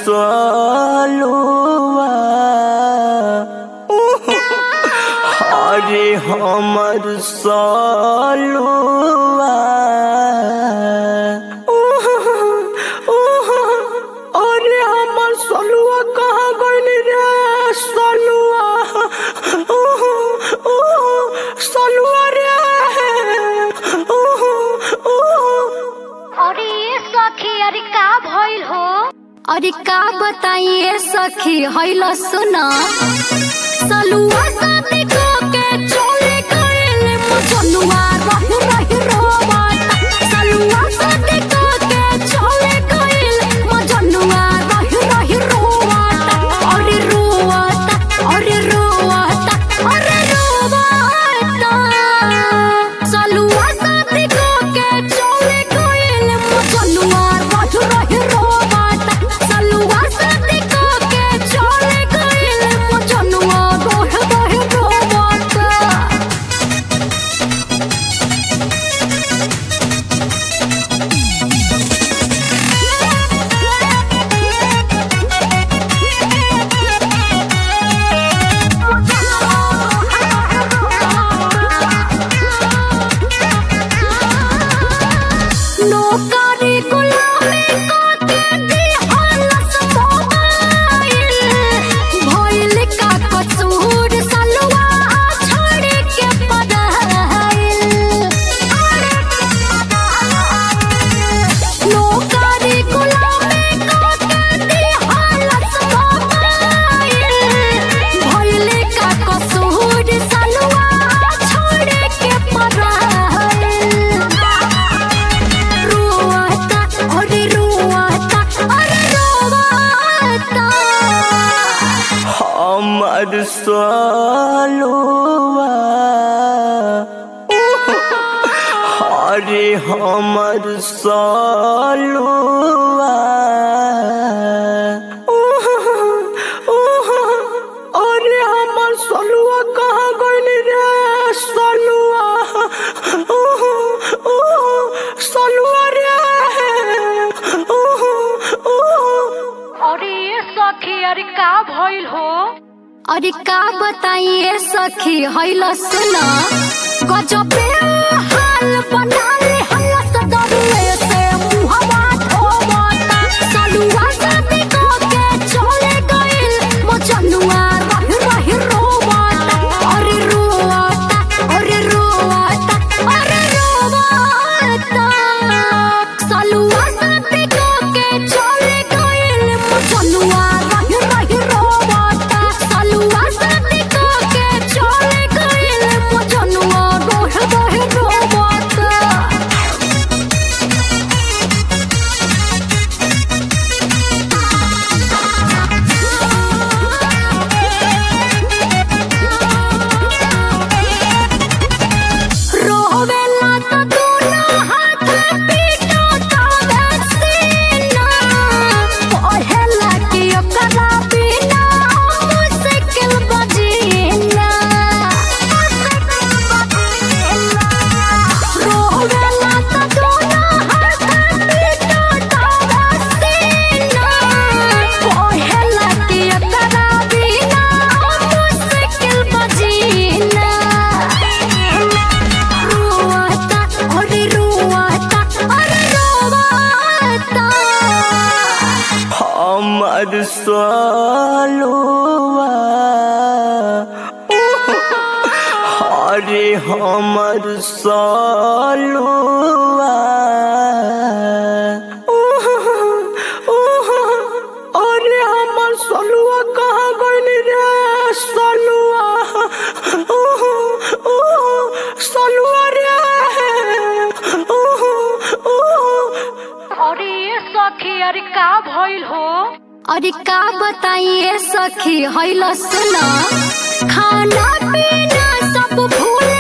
सलुआ अरे हमर सलुआ अरे हमर सलुआ कहाँ गइल रे सलुआ सलुआ रे अरे ये सखी अरे का भइल हो अरे का बताइए सखी हैल सुन सलुआ साथे को के चले गइल मजनुआ रही रही रोवाता सलुआ साथे को के चले गइल मजनुआ रही रही रोवाता अरे रोवाता अरे रोवाता अरे रोवाता सलुआ साथे को के चले गइल मजनुआ रही रही रोवाता सलुआ साथे को के चले गइल मजनुआ रही रही रोवाता नौकरी गुलामी काके दिहलस मोबाइल भइल का कसूर सलवा छोड़ के पढ़ाइल नौकरी गुलामी काके दिहलस मोबाइल भइल का कसूर सलवा छोड़ के पढ़ाइल रोवाता अरे रोवाता अरे रोवाता हमर सलुआ अरे हमर सलुआ अरे हमर सलुआ कहाँ गइल रे सलुआ सलुआ रे अरे ये सखी अरे का भइल हो अरे का बताइए सखी हैल सुन गजबे हाल बना ले हल्ला सदरुए से मुहवा धोवता सलुआ साथे को के चले गइल मचनुआ रही रही रोवता अरे रोवता अरे रोवता अरे रोवता सलुआ साथे को के चले गइल मचनुआ रही रही रोवता सलुआ साथे को के चले गइल मचनुआ रही रही रोवता रोवेला त दूना हाथ पीटो तावे सीना पहेला कि ओकरा बिना मुश्किल बजीना रोवेला त दूना हाथ पीटो तावे सीना पहेला कि ओकरा बिना मुश्किल बजीना रोवाता अरे रोवाता अरे रोवाता हमर सलुआ अरे हमर सलुआ अरे हमर सलुआ कहाँ गइल रे सलुआ सलुआ रे अरे ये सखी अरे का भइल हो अरे का बताइए सखी हैल सुन खाना पीना सब भूल